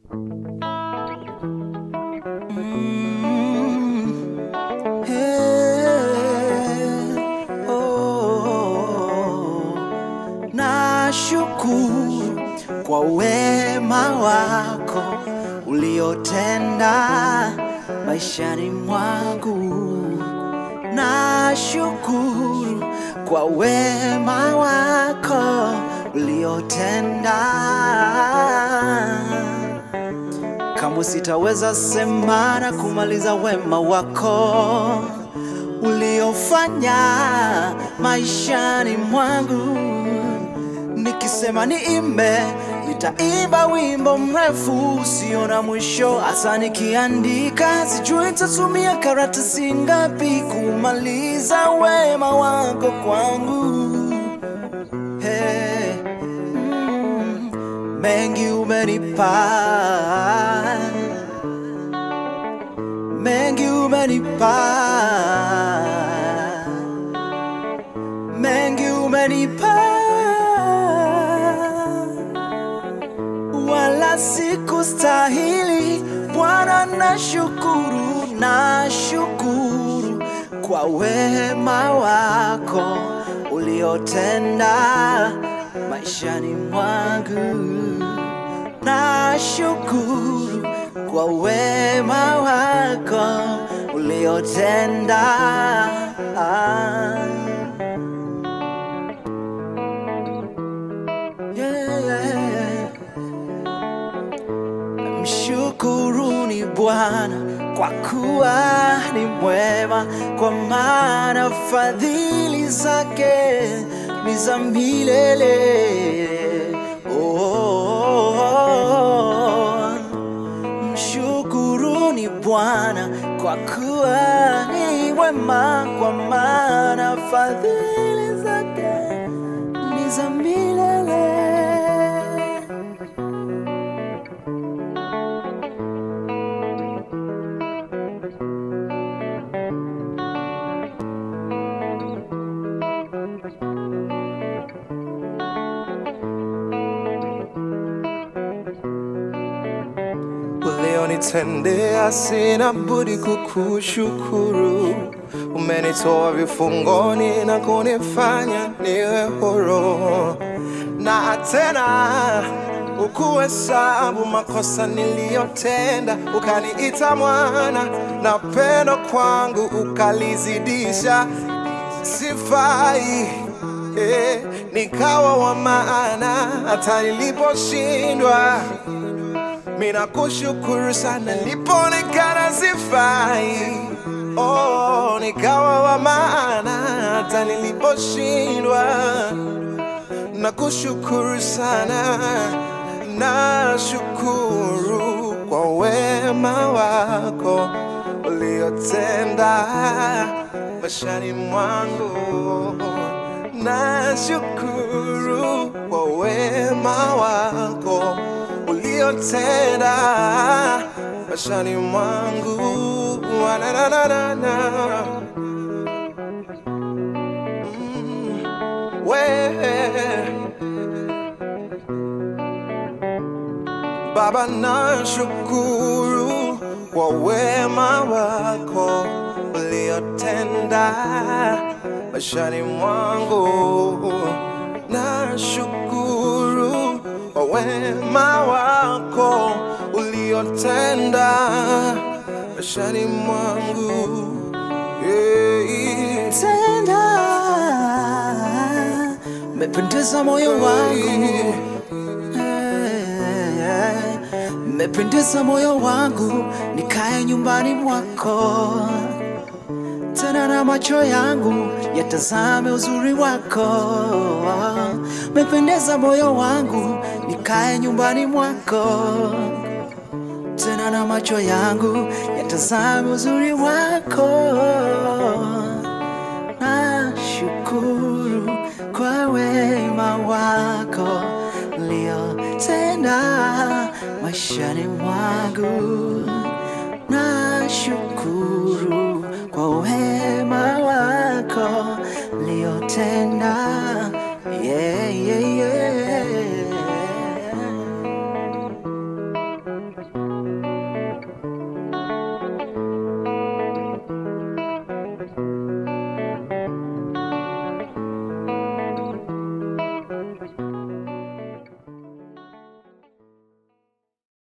Nashukuru kwa wema wako uliotenda maishani mwangu. Nashukuru kwa wema wako uliotenda. Kamwe sitaweza sema na kumaliza wema wako uliofanya maishani mwangu. Nikisema niimbe, nitaimba wimbo mrefu usio na mwisho. Hasa nikiandika, sijui nitatumia karatasi ngapi kumaliza wema wako kwangu. Hey, mm, mengi umenipa, mengi umenipa, mengi umenipa, wala sikustahili. Bwana, nashukuru, nashukuru kwa wema wako uliotenda maishani mwangu. Nashukuru kwa wema wako uliotenda. Yeah. Mshukuruni Bwana kwa kuwa ni mwema, kwa maana fadhili zake ni za milele. Oh, oh, oh. Mshukuruni Bwana kwa kuwa ni mwema, kwa maana fadhili zake ni za milele. Ulionitendea sina budi kukushukuru. Umenitoa vifungoni na kunifanya niwe huru, na tena ukuhesabu makosa niliyotenda, ukaniita mwana, na pendo kwangu ukalizidisha. Sifai eh, nikawa wa maana hata niliposhindwa Mina kushukuru sana nilipoonekana sifai, oh, nikawa wa maana hata niliposhindwa. Na kushukuru sana, nashukuru kwa wema wako uliotenda maishani mwangu. Nashukuru kwa wema wako uliotenda maishani mwangu. Na, na, na, na, na. Mm, we Baba, nashukuru kwa wema wako uliotenda maishani mwangu. Nashukuru kwa wema wako uliotenda maishani mwangu. Yeah. tenda mependeza moyo wangu Eh, mependeza moyo wangu nikae nyumbani mwako tena na macho yangu yatazame uzuri wako mependeza moyo wangu nikae nyumbani mwako tena na macho yangu yatazame uzuri wako nashukuru kwa wema wako uliotenda maishani mwangu. Nashukuru kwa wema wako uliotenda